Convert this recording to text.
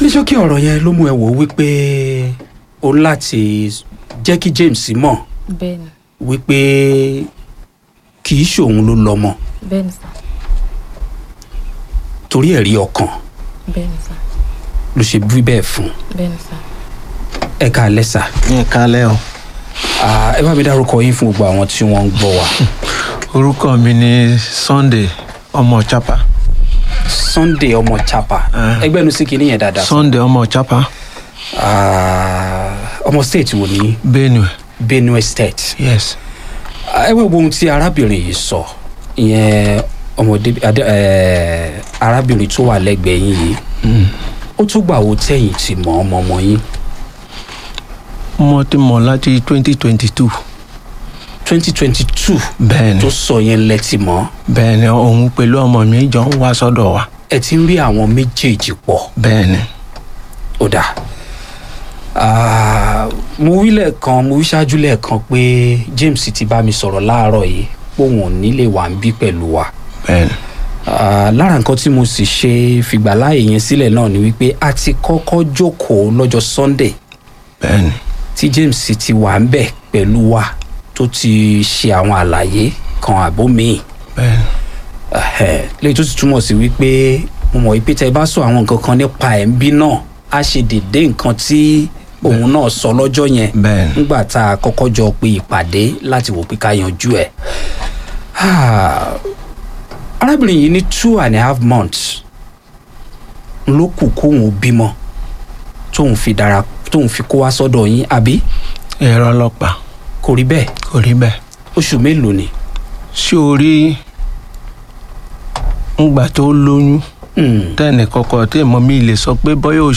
ṣókí ọ̀rọ̀ yẹn ló mú ẹ wò ó wípé o ní láti jẹ́ kí James mọ̀ bẹ́ẹ̀ ni wípé kì í ṣòun ló lọ́mọ bẹ́ẹ̀ ni sà torí ẹ̀rí ọkàn bẹ́ẹ̀ ni sà ló ṣe bí bẹ́ẹ̀ fún bẹ́ẹ̀ ni sà. ẹ ká lẹ́sà ní ìkálẹ̀ o ẹ bá mi dárúkọ yín fún gbogbo àwọn tí wọ́n ń gbọ́ wa orúkọ mi ni Sunday ọmọ chapa Sunday ọmọ Chapa Ah. ẹgbẹ́nu sí kinní yẹn dáadáa Sunday ọmọ chapa Ah, ọmọ state wo ní Benue Benue state yes ẹ wá wo ohun tí arábìnrin yìí sọ ìyẹn ọmọdé adé- eh, arábìnrin tó wà lẹ́gbẹ̀ẹ́ yín yìí Mm. ó tún gbà wo tẹ̀yìn tì mọ́ ọmọ ọmọ yín mo ti mọ̀ láti twenty twenty two twenty twenty two bẹ́ẹ̀ ni tó sọ yẹn lẹ́tì mọ́ bẹ́ẹ̀ ni òun pẹ̀lú ọmọ mi jọ ń wá sọ́dọ̀ wa ẹ ti ń rí àwọn méjèèjì pọ̀ bẹ́ẹ̀ ni ó dà Ah, mo wí lẹ́ẹ̀kan mo wí ṣáájú lẹ́ẹ̀kan pé James ti bá mi sọ̀rọ̀ láàárọ̀ yìí pé òun ò ní lè wà ń bí pẹ̀lú wa bẹ́ẹ̀ ni Ah, lára nǹkan tí mo sì ṣe fìgbàláàyè yẹn sílẹ̀ náà ni wípé a ti kọ́kọ́ jókòó lọ́jọ́ Sunday bẹ́ẹ̀ ni tí James ti wà ń bẹ̀ pẹ̀lú wa tó ti ṣe àwọn àlàyé kan àbó míì bẹ́ẹ̀ ni Ẹhẹ́, léyìí tó sì túmọ̀ sí wípé mo mọ̀ wípé tẹ́ ẹ bá sọ àwọn nǹkan kan nípa ẹ̀ ń bí náà á ṣe dédé nǹkan tí òun náà sọ lọ́jọ́ yẹn bẹ́ẹ̀ ni nígbà tá a kọ́kọ́ jọ pe ìpàdé láti wò pé ká yanjú ẹ̀. Ah, arábìnrin yìí ní two and a half months ló kù kóun ó bímọ tóun fi dára tóun fi kó wá sọ́dọ̀ yín àbí ẹ̀rọ ọlọ́pàá kò rí bẹ́ẹ̀ kò rí bẹ́ẹ̀ oṣù mélòó ni. ṣé o rí ngbà tó lóyún Hmm. tẹ́ẹ̀nì kọ̀ọ̀kan tí èèmọ̀ mi lè sọ pé bọ́yá